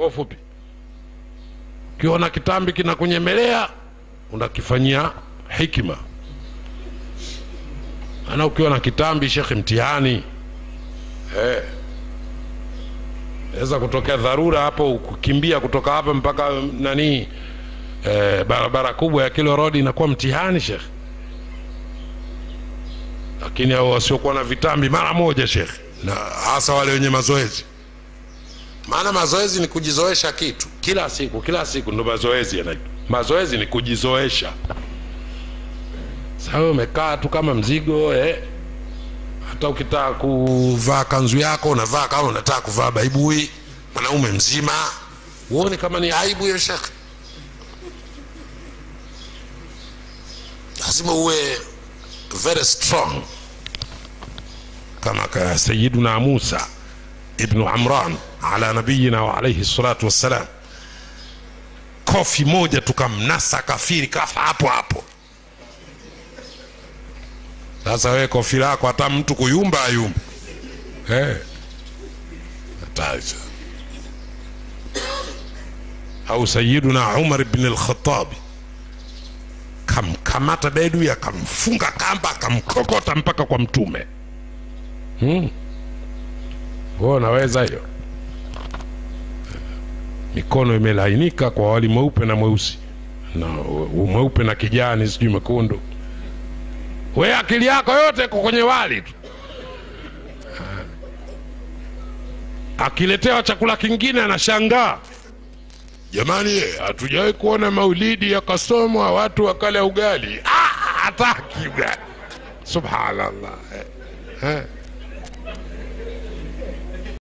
kwa ufupi ukiona kitambi kinakunyemelea unakifanyia hikima maana ukiwa na kitambi shekhe mtihani eh. weza kutokea dharura hapo kukimbia kutoka hapa mpaka nani eh, barabara kubwa ya kilo rodi inakuwa mtihani shekhe lakini hao wasiokuwa na vitambi mara moja shekhe na hasa wale wenye mazoezi maana mazoezi ni kujizoesha kitu kila siku kila siku ndo mazoezi yanaitwa mazoezi ni kujizoesha sasa umekaa tu kama mzigo eh. hata ukitaka kuvaa kanzu yako unavaa kama unataka kuvaa baibui mwanaume mzima uone kama ni aibu hiyo shekhe lazima uwe very strong kama ka sayiduna musa ibnu amran ala nabiyina wa alaihi salatu wassalam kofi moja tukamnasa kafiri kafa hapo hapo sasa wewe kofi lako hata mtu kuyumba ayumba eh. hatari sana. au sayiduna umar bni lkhatabi kamkamata bedui akamfunga kamba akamkokota mpaka kwa mtume hmm. Wewe unaweza hiyo mikono imelainika kwa wali mweupe na mweusi na mweupe na kijani sijui mekundu we akili yako yote iko kwenye wali tu akiletewa chakula kingine anashangaa jamani eh, hatujawahi kuona maulidi yakasomwa watu wakala ugali ah, hataki ugali subhanallah eh, eh.